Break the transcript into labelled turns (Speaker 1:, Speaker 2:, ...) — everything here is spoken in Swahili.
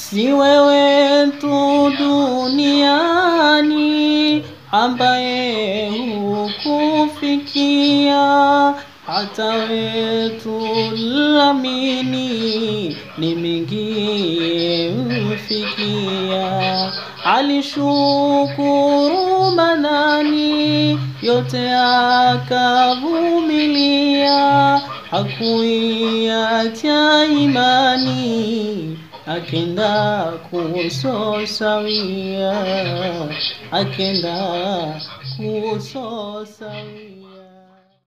Speaker 1: si wewe tu duniani ambaye hukufikia hata wetu lamini ni mingi mfikia alishukuru manani yote akavumilia hakuiacha imani akenda kusosawia akenda kusosawia